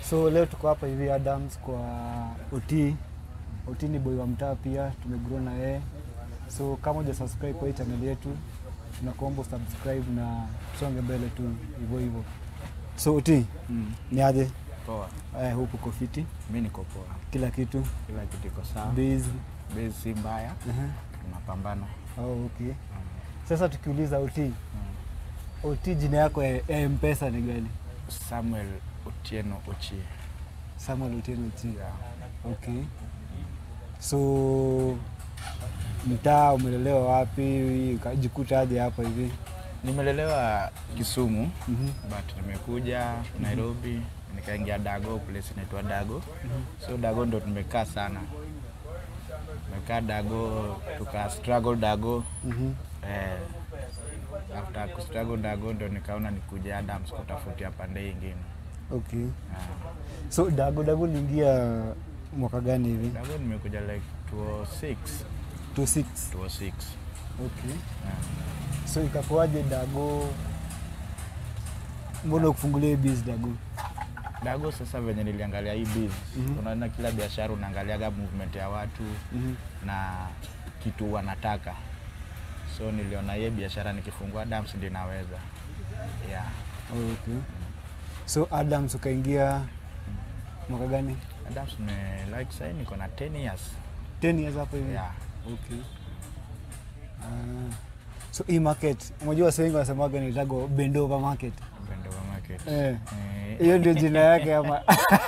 So leo tuko hapa hivi Adams kwa OT. OT ni boy wa mtaa pia, tumegrow na yeye. So kama uja subscribe kwa hii channel yetu, tunakuomba subscribe na tusonge mbele tu hivyo hivyo. So OT, Mm. ni aje? Poa. Eh, huku uko fiti, Mi niko poa, kila kitu kila kitu iko sawa, busy. base si mbaya, Aha. tunapambana. Oh, okay. Sasa tukiuliza OT, OT jina yako ya ya M-Pesa ni gani? Samuel Otieno Ochie. Samuel Otieno Ochi. Yeah. Okay. So mtaa umelelewa wapi? Ukajikuta aje hapa hivi? Nimelelewa Kisumu Mhm. but nimekuja Nairobi nikaingia Dago, place inaitwa Dago. So Dago ndo tumekaa sana, tumekaa Dago tuka struggle Dago Mhm. eh, after kustruggle Dago ndo nikaona nikuja Adams kutafutia pande ingine. Okay. Ah. So Dago Dago uliingia mwaka gani hivi? Dago nimekuja like 206 26. 206 Okay. yeah. So ikakuwaje Dago? Mbona ukufungulia hii biz Dago? Dago sasa venye niliangalia hii biz Mhm. unaona kila biashara unaangaliaga movement ya watu Mhm. na kitu wanataka, so niliona hiye biashara nikifungua Adams ndio naweza yeah. Oh, okay. So Adams ukaingia mwaka gani? Adams me like sasa niko na 10 years 10 years hapo hivi. yeah. Okay. Ah. so hii market unajua wase wengi wanasemaga nitago Bendova market. Bendova market Eh. Eh, Hiyo ndio jina yake ama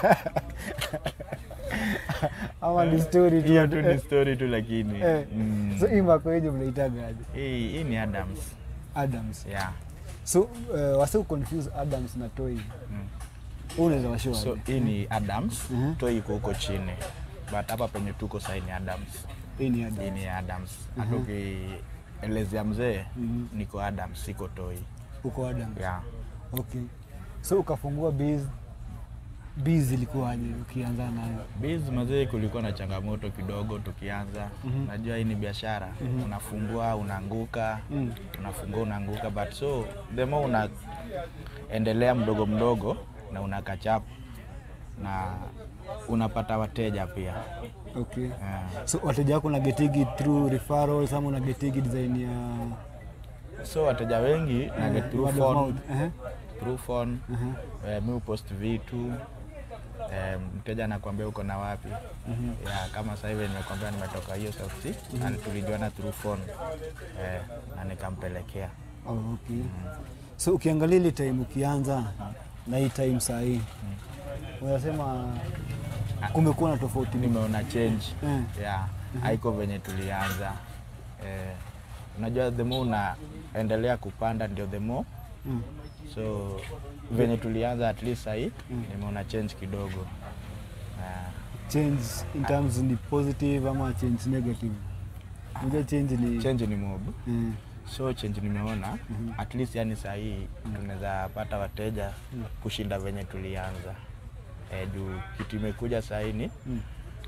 ama ni story tu. hiyo tu ni Eh, story tu lakini eh. mm. So hii mako yenye mnaitaga aje? hii hii ni Adams Adams. yeah. So uh, wase confuse Adams na Toy. mm. Wewe unaweza washow so aje? hii ni Adams Mhm. Toi iko huko chini but hapa penye tuko sasa ni Adams Hii ni hii Adams. ni Adams hata ukielezea mzee Mhm. niko Adams siko Toi Uko Adams. yeah. Okay. So ukafungua biz biz ilikuwaje ukianza nayo? Biz mazee, kulikuwa na changamoto kidogo tukianza. Mhm. Najua hii ni biashara, unafungua unaanguka, Mm. unafungua unaanguka, but so the more unaendelea mdogo mdogo na una catch up na unapata wateja pia Okay. yeah. So wateja wako unagetigi through referrals ama unagetigi design ya So wateja wengi na get through word of phone, mouth? Ehe. through phone Mhm. eh, mi upost vitu eh, mteja anakwambia uko na wapi ya kama sasa hivi nimekwambia nimetoka hiyo South Sea na tulijuana through phone eh, na nikampelekea Oh, okay. So ukiangalia ile time ukianza na hii time saa hii unasema kumekuwa na tofauti mingi. nimeona change Mm. yeah, haiko venye tulianza eh, unajua the more unaendelea kupanda ndio the more Mm. so venye tulianza at least sahii nimeona change kidogo yeah. Change in terms ni positive ama change negative? Unajua change ni change ni mob Mm. so change nimeona at least yani sahii tunaweza pata wateja kushinda venye tulianza e, juu kitu imekuja sahii ni Mm.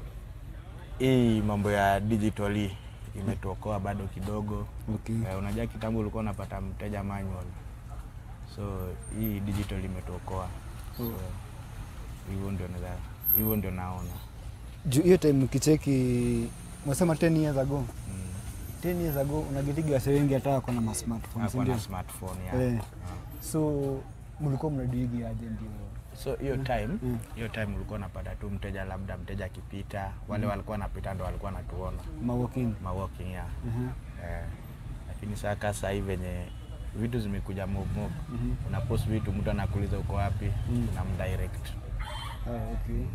hii mambo ya digitally imetuokoa bado kidogo Okay. e, unajua kitambo ulikuwa unapata mteja manual so hii digital imetuokoa so hivyo ndio naweza hivyo ndio naona Juu hiyo time ukicheki unasema 10 years ago. mm. 10 years ago unagetiga wase wengi hata wako na ma smartphones Hakuwa ndio. na smartphone ya Eh. So mlikuwa mnadigi aje ndio? so hiyo time Mm. hiyo time ulikuwa unapata tu mteja labda mteja akipita wale walikuwa wanapita ndo walikuwa natuona Ma walk-in. ma walking ya Mhm. eh, lakini saa kaa saa hii venye vitu zimekuja mob mob Mhm. una post vitu mtu anakuuliza uko wapi Mm. unamdirect Ah, okay.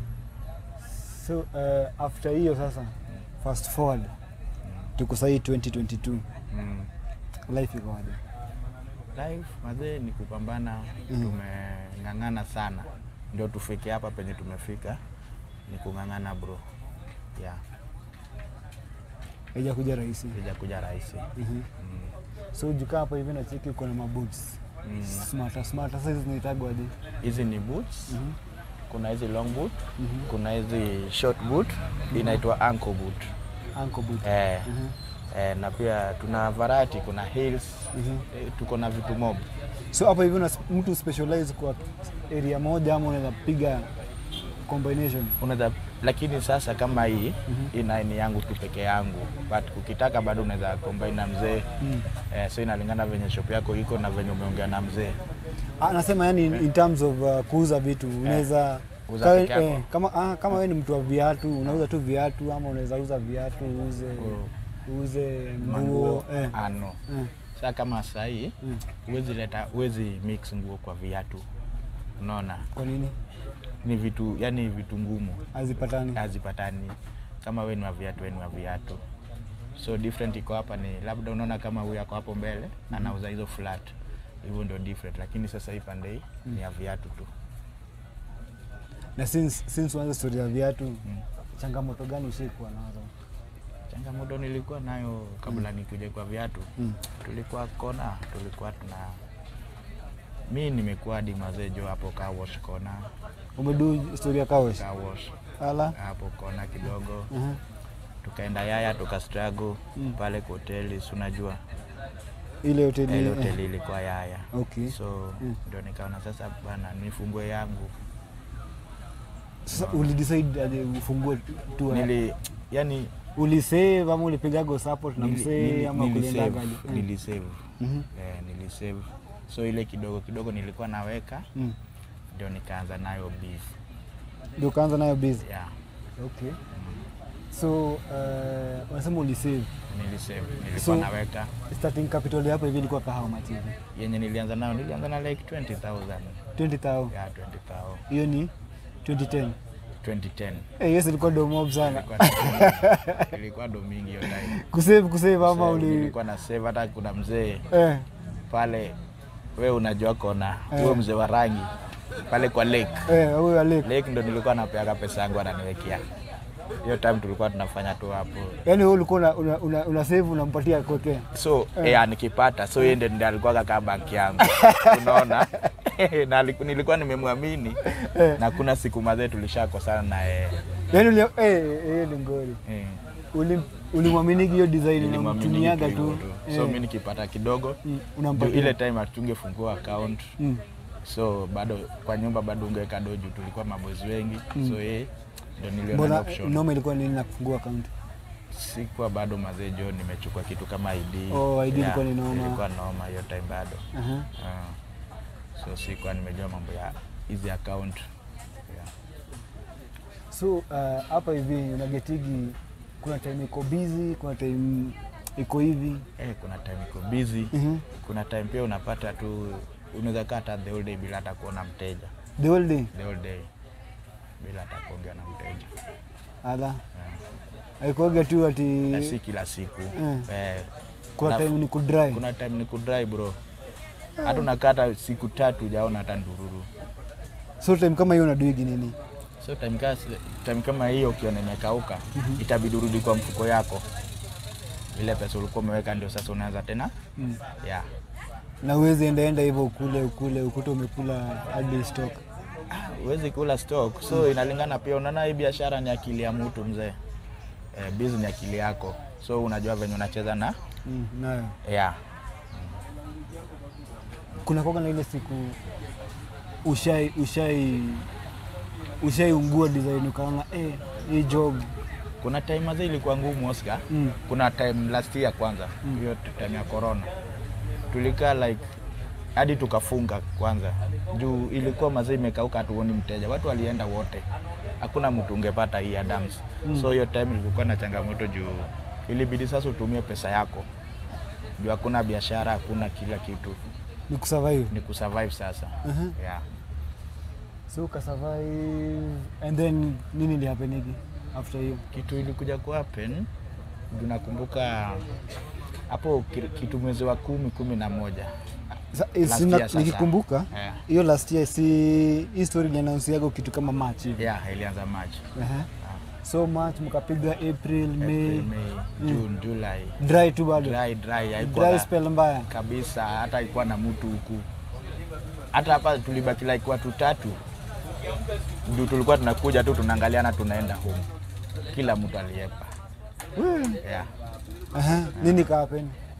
So uh, after hiyo sasa fast forward tuko sahii 2022 mm. life iko aje? life mazee ni kupambana tumeng'ang'ana sana ndio tufike hapa penye tumefika ni kung'ang'ana bro yeah Haijakuja rahisi. ijakuja rahisi Mhm. mm. So jukaa hapa hivi na cheki uko na maboots Mm. smarter smarter. Sasa hizi zinaitagwa aje? hizi ni boots Mhm. kuna hizi long boot Mhm. kuna hizi short boot inaitwa ankle boot Ankle boot. eh, Mhm. eh, na pia tuna variety kuna heels Mhm. eh, tuko na vitu mob So hapa hivi una mtu specialize kwa area moja ama unaweza piga combination? unaweza lakini sasa kama hii ina ni yangu tu peke yangu but ukitaka bado unaweza combine na mzee Mm. eh, so inalingana venye shop yako iko na venye umeongea na mzee Ah, nasema yani in, in terms of uh, kuuza vitu unaweza Kuuza kawe- peke yako. eh, kama ah, kama wewe ni mtu wa viatu unauza tu viatu ama unaweza uza viatu uuze uuze nguo manguo eh. ano Eh. saa kama sahii Mm. huwezi leta huwezi mix nguo kwa viatu unaona Kwa nini ni vitu yani vitu ngumu hazipatani? hazipatani kama we ni wa viatu we ni wa viatu so different iko hapa ni labda unaona kama huyu ako hapo mbele anauza hizo flat hivyo ndio different lakini sasa hii pande hii ni ya viatu tu Na since since uanze story ya viatu changamoto gani ushaikuwa nazo? changamoto nilikuwa nayo kabla nikuje kwa viatu Mm. tulikuwa kona tulikuwa tuna mi nimekuwa hadi mazejo hapo car wash kona Umedu story ya kawash? car wash Ala. hapo kona kidogo Uh-huh. tukaenda yaya tuka struggle Mm. pale kwa hoteli si unajua Ile hoteli. ile eh. hoteli ilikuwa yaya Okay. so Mm. ndio nikaona sasa bana nifungue yangu Sasa ulidecide aje ufungue tu? nili yani Ulisave ama ulipigago support na nili- msee nili- ama nilisave, kuliendaga aje? Mm. nilisave Mhm. eh, nilisave so ile kidogo kidogo nilikuwa naweka Mm. ndio nikaanza nayo beef Ndio ukaanza nayo busy. yeah Okay. So uh, unasema ulisave. nilisave nilikuwa So- naweka Starting capital yako hivi ilikuwa kahawa much hivi? yenye nilianza nayo nilianza na like 20000 20,000. yeah 20000 Hiyo ni 2010. 2010 Eh, yes ilikuwa do mob sana. Ilikuwa- ilikuwa do mingi hiyo time Kusave kusave ama So, uli nilikuwa na save hata kuna mzee eh pale we unajua kona Eh. huyo mzee wa rangi pale kwa lake eh huyo Alec. lake ndo nilikuwa napeaga pesa yangu ananiwekea hiyo time tulikuwa tunafanya tu hapo Yaani wewe ulikuwa una, una, una, una save unampatia kuwekea. so eh. nikipata so yeye ndiye alikuwa kaka banki yangu unaona na aliku- nilikuwa nimemwamini Eh. na kuna siku mazee tulishakosana na yeye Yaani uli eh eh ni ngori. Eh, Uli ulimwamini hiyo design nilimwamini unamtumiaga hivyo tu. tu. so mi nikipata kidogo Mm, juu unampatia. ile time hatungefungua account Mm. so bado kwa nyumba bado ungeweka doju tulikuwa mabozi wengi so yeye ndo niliona Mbona option noma ilikuwa nini na kufungua account? sikuwa bado mazee jo nimechukua kitu kama ID. Oh, ID ilikuwa ni noma. Ilikuwa noma hiyo time bado. Aha. Ah. so sikuwa nimejua mambo ya hizi account. Yeah. So uh, hapa hivi unagetigi kuna time iko busy, kuna time iko hivi. Eh, kuna time iko busy. Mhm. Kuna time pia unapata tu unaweza kaa hata the whole day bila hata kuona mteja. The whole day. The whole day bila hata kuongea na mteja. Ala. Yeah. Haikuwaga tu Na ati si kila siku. Mm. Eh, kuna na- time ni kudry. kuna time ni kudry bro. Hata unakaa hata siku tatu hujaona hata ndururu. So time kama hiyo unaduigi nini? So time, kasi, time kama hiyo ukiona imekauka itabidi urudi kwa mfuko yako, ile pesa ulikuwa umeweka ndio sasa unaanza tena Mm. yeah. Na uwezi enda enda hivyo ukule ukule ukuta umekula hadi stock. Huwezi kula stock, so inalingana pia. Unaona hii biashara ni akili ya mtu mzee, eh, business ni akili yako, so unajua venye unacheza na Mm, nayo. yeah. Kuna koga na ile siku ushai ushai ushaiungua design ukaona eh, hii job Kuna time mazee ilikuwa ngumu Oscar. mm. Kuna time last year kwanza, hiyo time ya corona tulikaa like hadi tukafunga kwanza juu ilikuwa mazee imekauka, hatuoni mteja, watu walienda wote, hakuna mtu ungepata hii Adams. So hiyo time ilikuwa na changamoto juu ilibidi sasa utumie pesa yako juu hakuna biashara, hakuna kila kitu, ni kusurvive. ni kusurvive sasa. Mhm. Yeah. So ukasurvive and then nini ilihapenigi after hiyo? Kitu ilikuja ku happen juu nakumbuka hapo ki- kitu mwezi wa kumi kumi na moja Sa- eh, Last sina- year sasa. nikikumbuka Yeah. hiyo last year si hii story iliannounce kitu kama March hivi. yeah, ilianza March, Aha. So March mkapiga April, May, April, May, June, July dry tu bado. dry dry haikuwa Dry na- spell mbaya. kabisa, hata haikuwa na mtu huku. Hata hapa tulibaki like watu tatu, ndio tulikuwa tunakuja tu tunaangaliana, tunaenda home, kila mtu aliepa. Wee. Yeah. Aha. Nini ka happen?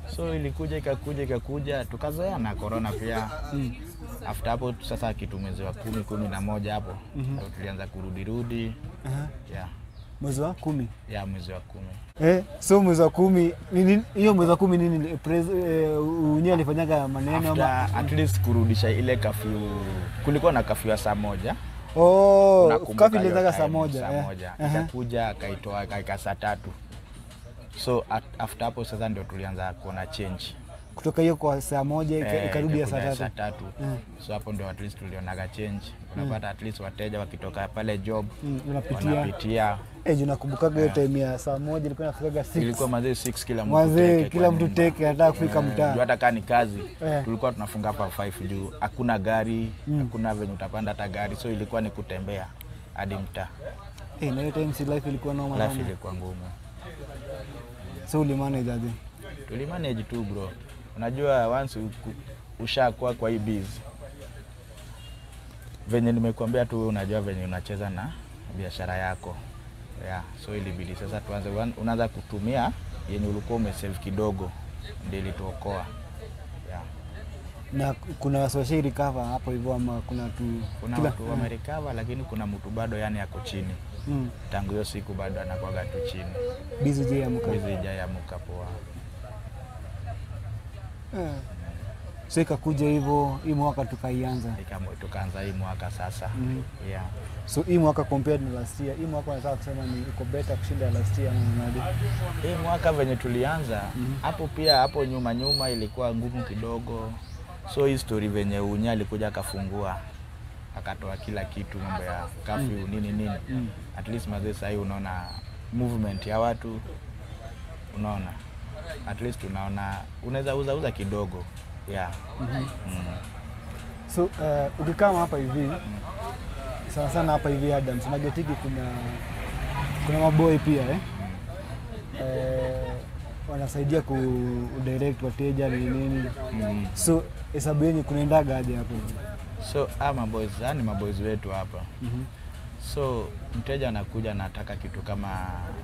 so ilikuja ikakuja ikakuja tukazoea na corona pia Mm. after hapo sasa kitu mwezi wa kumi kumi na moja hapo Mhm. ndo tulianza kurudirudi Aha. ya Mwezi wa kumi. ya mwezi wa kumi Eh, so mwezi wa kumi nini- hiyo mwezi wa kumi nini pres- eh, unye alifanyaga maneno ama after at least kurudisha ile kafyu kulikuwa na kafyu ya saa moja oh, Unakumbuka kafi hiyo ilianzaga time, saa moja saa eh. moja Aha. ikakuja akaitoa akaika saa tatu so at, after hapo sasa ndio tulianza kuona change kutoka hiyo kwa saa moja ika- Eh, ikarudi ya saa ikakuja tatu tatu Mm. so hapo ndio at least tulionaga change unapata at least wateja wakitoka pale job Mm, unapitia wanapitia eh, juu nakumbukaga hiyo time ya saa moja ilikuwa nafikaga six. ilikuwa mazee 6 kila mtu Wazee, teke kila kwa mtu nyumba. teke anataka kufika Eh, mtaa. juu hata kaa ni kazi Eh. tulikuwa tunafunga hapa 5 juu hakuna gari Mm. hakuna venye utapanda hata gari so ilikuwa ni kutembea hadi mtaa Eh, na hiyo time si life ilikuwa noma life sana. ilikuwa ngumu So ulimanage aje? tulimanage tu bro unajua once uku- ushakuwa kwa hii biz venye nimekuambia tu unajua venye unacheza na biashara yako yeah, so ilibidi sasa tuanze wan- unaanza kutumia yenye ulikuwa umesave kidogo ndio ilituokoa yeah. Na kuna waswashai recover hapo hivyo ama kuna tu kuna kila- watu wamerekava lakini kuna mtu bado yani ako chini Mm. tangu hiyo siku bado anakwaga tu chini Busy je amka. hizi ijayamuka poa Eh. So ikakuja hivyo hii mwaka tukaianza. Ikamo- tukaanza hii mwaka sasa Mhm. yeah. So hii mwaka compared na last year, hii mwaka nataka kusema ni iko better kushinda ya last year ama unaonaje? Hii mwaka venye tulianza Mhm. hapo pia hapo nyuma nyuma ilikuwa ngumu kidogo, so hii story venye unya alikuja akafungua akatoa kila kitu, mambo ya kafyu nini nini, Mm. at least mazee sahii unaona movement ya watu, unaona at least unaona unaweza uza uza kidogo yeah. Mhm. mm. So uh, ukikaa hapa hivi sana sana hapa hivi Adams, Magetiki kuna kuna maboy pia eh? Eh, wanasaidia ku direct wateja ni nini, Mm. so hesabu yenyu kunaendaga aje hapo hivi? So ah, maboys yani maboys wetu hapa Mhm. so mteja anakuja anataka kitu kama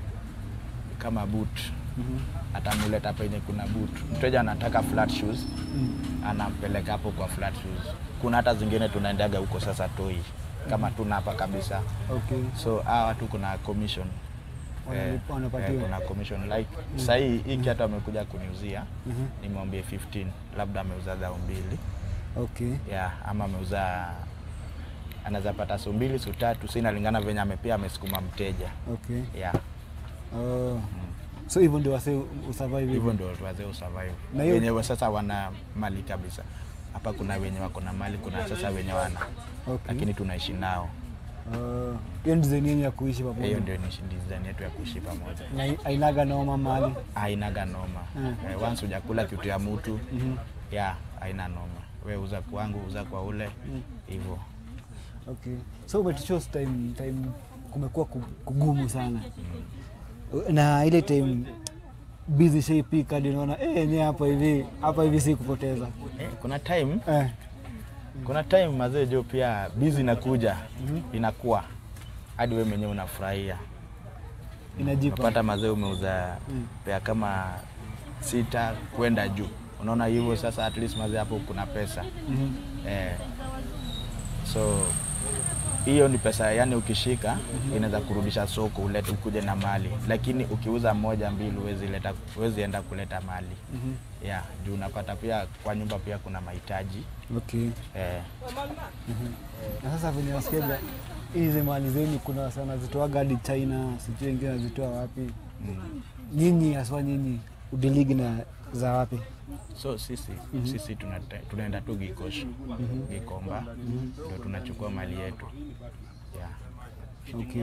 kama boot Mhm. atamuleta penye kuna boot. Mteja anataka flat shoes, Mm. anampeleka hapo kwa flat shoes. Kuna hata zingine tunaendaga huko sasa toi kama tuna hapa kabisa, Okay. so hawa watu kuna commission Wanalipa- wanapatiwa. kuna commission like sahii hii kiatu amekuja kuniuzia Mhm. nimwambie 15 labda ameuza dhao mbili Okay. yeah, ama ameuza anaweza pata su mbili su tatu, si inalingana venye amepia amesukuma mteja Okay. yeah. Oh. So hivyo ndio wase usurvive hivyo ndio wazee usurvive Na hiyo- wenye wa sasa wana mali kabisa hapa kuna wenye wako na mali kuna sasa wenye wana Okay. lakini tunaishi nao Oh. Hiyo ni design yenyu ya kuishi pamoja. hiyo ndio ni design yetu ya kuishi pamoja Na ainaga noma mali. hainaga noma Mm. eh, once hujakula kitu ya mtu Mhm. ya haina noma we uza kwangu uza kwa ule Mm. hivyo Okay. So umetuchos time time kumekuwa ku- kugumu sana. Na ile time busy shape hadi unaona eh yenyewe hapa hivi hapa hivi si kupoteza. eh, kuna time Eh. kuna time mazee jo pia bizi inakuja inakuwa hadi we mwenyewe unafurahia Inajipa. unapata mazee umeuza Mm. pea kama sita kwenda juu unaona hivyo sasa at least mazee hapo kuna pesa Mhm. eh, so hiyo ni pesa yani ukishika inaweza kurudisha soko ulete ukuje na mali lakini ukiuza moja mbili huwezi leta huwezi enda kuleta mali Mhm. yeah, juu unapata pia kwa nyumba pia kuna mahitaji Okay. eh, Na sasa venye nasikiaga hizi mali zenyu kuna wasa wanazitoaga hadi China, sijui wengine wanazitoa wapi. mm. Nyinyi haswa nyinyi udiligi na za wapi? so sisi sisi tunate- tunaenda tu Gikosh Gikomba ndio tunachukua mali yetu yeah. Okay.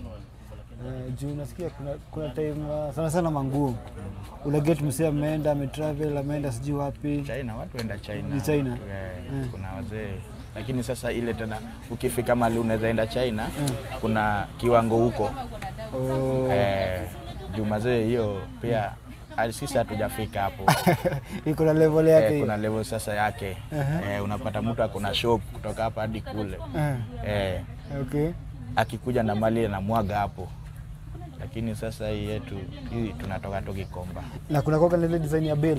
Uh, juu nasikia kuna, kuna time uh, sana sana manguo unaget msee ameenda ametravel ameenda sijui wapi China watu enda China, Ni China? Eh, Mm. kuna wazee lakini sasa ile tena ukifika mali unaweza enda China kuna kiwango huko oh, eh, juu mazee hiyo pia hadi sisi hatujafika hapo iko na level yake eh, hiyo. kuna level sasa yake eh, unapata mtu akona shop kutoka hapa hadi kule Eh, eh, okay. akikuja na mali anamwaga hapo lakini sasa hii yetu hii tunatoka tu Gikomba na kuna kwaka na ile design ya bell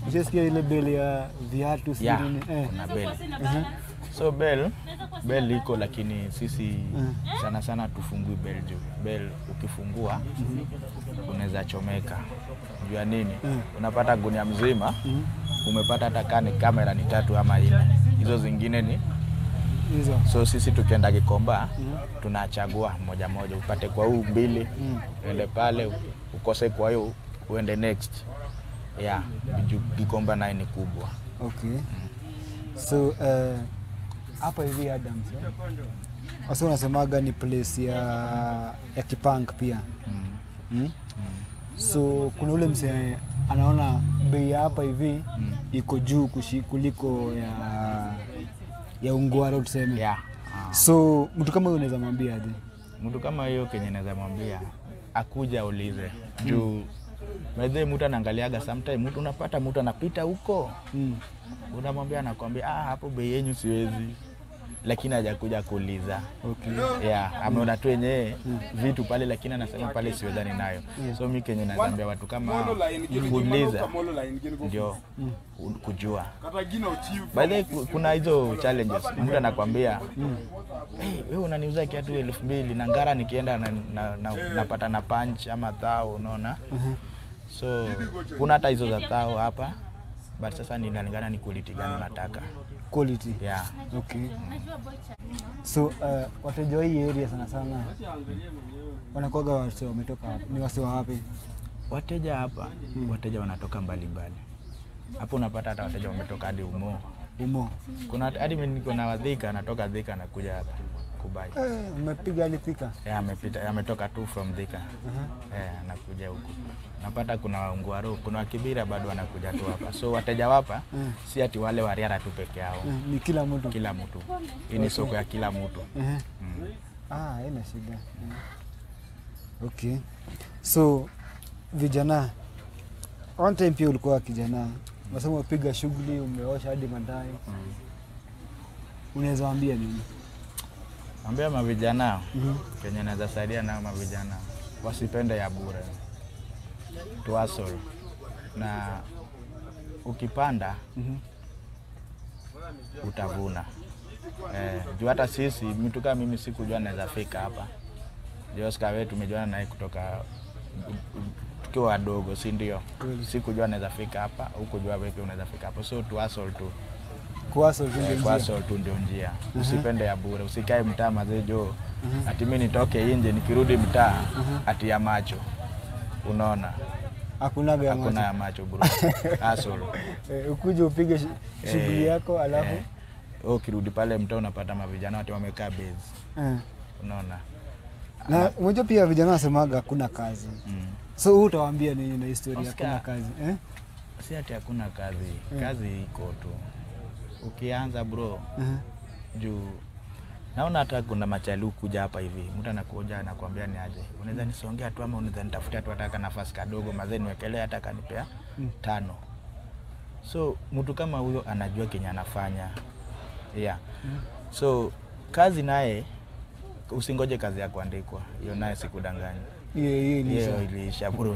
Ushasikia ile beli ya viatu si yeah, nini? Eh. kuna bel so bel bel iko lakini sisi sana sana tufungui bel juu bel ukifungua unaweza chomeka juu ya nini unapata gunia mzima umepata hata kani kamera ni tatu ama nne hizo zingine ni Hizo. so sisi tukienda Gikomba tunachagua moja moja, upate kwa huu mbili uende pale, ukose kwa hiyo uende next. Yeah, juu Gikomba naye ni kubwa. Okay. So eh, hapa hivi Adams eh? Wasa unasemaga ni place ya ya kipunk pia mm. So kuna ule msee anaona bei ya hapa hivi iko juu kushi, kuliko ya ya Ungwaro tuseme. Yeah. So mtu kama huyo unaweza mwambia aje? Mtu kama hiyo kenye naweza mwambia akuja aulize juu Baadhi mtu anaangaliaga sometime mtu unapata mtu anapita huko Mm. unamwambia anakwambia ah, hapo bei yenyu siwezi, lakini hajakuja kuuliza Okay. yeah, ameona tu yenyewe vitu pale, lakini anasema pale siwezani nayo. So mi kenye naambia watu kama hao, kuuliza ndio u- kujua. By the way, ku- kuna hizo challenges, mtu anakwambia hey, wewe unaniuza kiatu elfu mbili na ngara nikienda na, na, na, napata na punch ama thao, unaona so kuna hata hizo za thao hapa but sasa ninalingana ni quality gani unataka Quality. yeah. Okay. So uh, wateja wa hii area sana sana wanakuwaga wase wametoka wapi? Ni wase wa wapi? Wateja hapa wateja wanatoka mbalimbali hapo, unapata hata wateja wametoka hadi Umo. Umo. Kuna hadi mimi niko na wadhika, anatoka Dhika anakuja hapa kubai. Eh, umepiga hadi Thika. Yeah, amepita ametoka tu from Dhika eh, anakuja huku. Napata kuna Waungwaro, kuna Wakibira bado wanakuja tu hapa, so wateja wapa si ati wale Wariara tu peke yao, Eh, ni kila mtu. kila mtu. Hii ni soko ya kila mtu. Ehe. Mm. Ah, haina shida. Mm. Okay. So vijana, one time pia ulikuwa kijana, unasema umepiga shughuli, umeosha hadi mandai, unaweza waambia nini? Ambia mavijana Mhm. kenye naweza saidia nao mavijana wasipende ya bure, tuasol na ukipanda Mhm. utavuna. Eh, juu hata sisi mtu kama mimi sikujua naweza fika hapa. Joska wewe tumejuana naye kutoka tukiwa wadogo, si ndio? Kweli. Sikujua naweza fika hapa, hukujua wewe pia unaweza fika hapa, so tuasol tu Kuwaso tu ndio Eh, njia. Kwasol tu ndio njia. Usipende ya bure, usikae mtaa mazee jo ati mimi nitoke nje nikirudi mtaa ati ya macho. Unaona, Hakunaga ya hakuna macho. ya macho bro. Asol. Eh, ukuje upige shi- shughuli Eh, yako alafu eh, wewe ukirudi pale mtaa unapata mavijana wote wamekaa base. eh. Unaona? Na unajua pia vijana wasemaga hakuna kazi, Mm. so huu utawaambia nini na historia Oscar. hakuna kazi eh? Si ati hakuna kazi, kazi iko tu. Ukianza bro, Eh. juu naona hata kuna machali kuja hapa hivi, mtu anakuja anakuambia ni aje, unaweza nisongea tu ama unaweza nitafutia tu hata ka nafasi kadogo, mazee niwekelea hata kanipea tano. So mtu kama huyo anajua kenye anafanya yeah. So kazi naye usingoje kazi ya kuandikwa, hiyo naye sikudanganya, Hiyo hiyo ilisha. hiyo iliisha bro.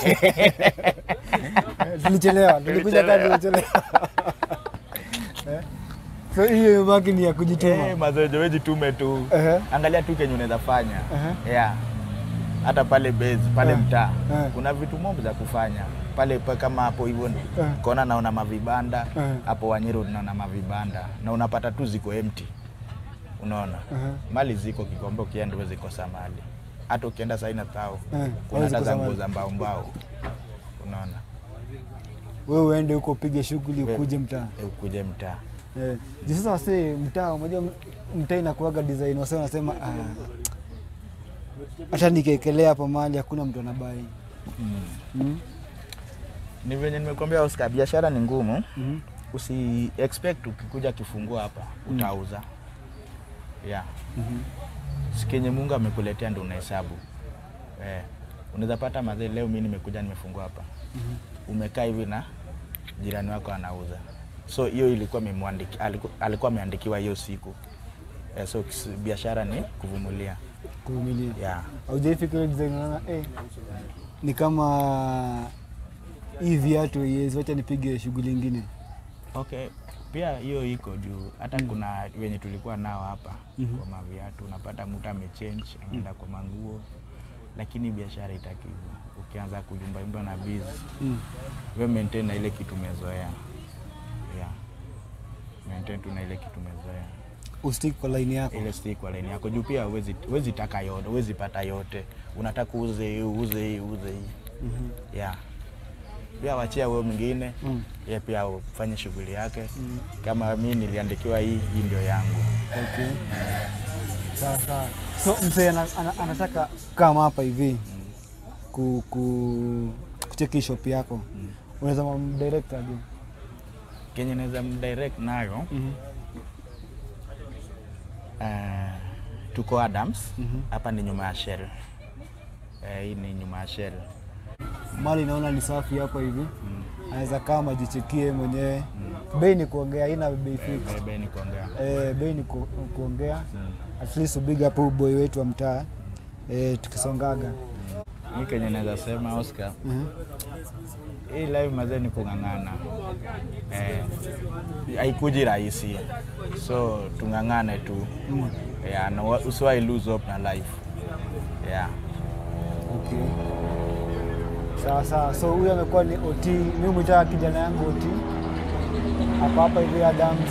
Eh, tulichelewa, tulikuja kazi tulichelewa. Eh? So hiyo imebaki ni ya kujituma. Eh, mazoezi wewe jitume tu. Ehe. Angalia tu kenye unaweza fanya. Ehe. Yeah. Hata pale base, pale Eh. mtaa. Eh. Kuna vitu mob za kufanya. Pale pa kama hapo hivyo Eh. kona naona mavibanda. Eh. Hapo Wanyiro naona mavibanda. Na unapata tu ziko empty. Unaona? Ehe. Mali ziko Kikombe ukienda uweze kosa mali. Hata ukienda Saina Tao. Eh, Kuna huwezi hata za kosa nguo mali. za mbao mbao. Unaona? Wewe uende huko upige shughuli We- ukuje mtaa. Eh, Ukuje mtaa. Eh, juu sasa wase mtaa, unajua mtaa inakuwaga design, wase wanasema ah, hata nikiekelea hapa mahali hakuna mtu anabai. Mm. Mm. Ni venye nimekuambia Oscar, biashara ni ngumu. Mhm. usi expect ukikuja kifungua hapa utauza yeah. Mhm. Sikenye Mungu amekuletea ndo unahesabu eh. Unaweza pata mazee, leo mimi nimekuja nimefungua hapa umekaa hivi na jirani wako anauza, so hiyo ilikuwa imemwandiki- aliku- alikuwa ameandikiwa hiyo siku eh, so kis- biashara ni kuvumilia Kuvumilia. yeah. Haujaifikiria design unaona eh, ni kama hii viatu yes, wacha nipige shughuli ingine Okay, pia hiyo iko juu hata kuna wenye tulikuwa nao hapa Mhm. kwa maviatu, unapata mtu amechange ameenda kwa manguo, lakini biashara itaki hivyo. Ukianza kuyumbayumba na biz mm. we maintain na ile kitu umezoea, yeah. Maintain tu na ile kitu umezoea, ustick kwa line yako ile stick kwa line yako juu pia huwezi huwezi taka yote, huwezi pata yote, unataka uuze hii uuze hii uuze hii Mhm. yeah. Pia wachia wewe mwingine Mm. ye pia ufanye shughuli yake Mm. kama mi niliandikiwa hii hii ndio yangu Okay. Sawa sawa. So mzee ana, ana, anataka kama hapa hivi ku, ku, kucheki shop yako Mm. unaweza mamdirect aje? kenye naweza mdirect nayo Mhm. uh, tuko Adams Mhm. hapa ni nyuma ya Shell Eh, hii ni nyuma ya Shell Mali naona ni safi hapa hivi, Mm. anaweza kama ajichekie mwenyewe. Bei ni kuongea, haina bei Eh, fix. bebe ni kuongea Eh, bei ni ku, kuongea. Mm. At least big up huyu boy wetu wa mtaa eh, tukisongaga. mi kenye naweza sema Oscar Mhm. hii live mazee ni kung'ang'ana eh, haikuji rahisi so tung'ang'ane tu Mm. yeah, na wa- usiwahi lose hope na life yeah. Okay. Sawa sawa. So huyu amekuwa ni OT, mimi mwita kijana yangu OT hapa hapa hivi Adams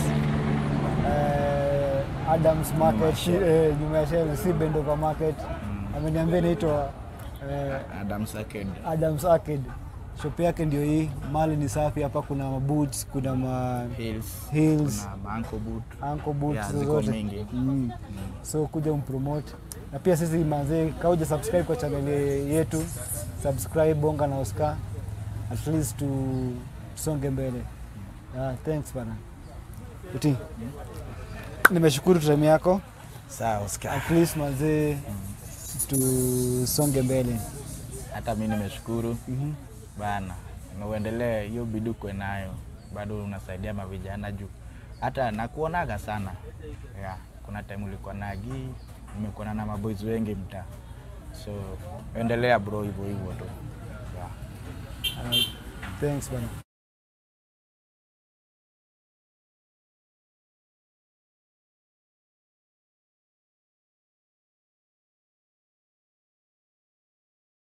eh, Adams Market si, eh, nyuma ya Shell, si Bendover Market. Ameniambia inaitwa eh, Adams Arcade. Adams Arcade. Shop yake ndio hii, mali ni safi hapa, kuna maboots, kuna ma Hills, Heels. kuna manko boot ankle boots Yeah, ziko zozote mingi. mm. so kuja umpromote na pia sisi manzee kauja subscribe kwa channel yetu subscribe bonga na Oscar at least tu tusonge mbele yeah, thanks bana uti nimeshukuru time yako sawa Oscar. at least manzee tusonge mbele Hata mi nimeshukuru Mhm. bana, na uendelee hiyo bidii kwe nayo, bado unasaidia mavijana juu hata nakuonaga sana yeah. Kuna time ulikuwa na Agi, nimekuona na maboys wengi mtaa, so endelea bro, hivyo hivyo tu yeah. Alright. thanks bana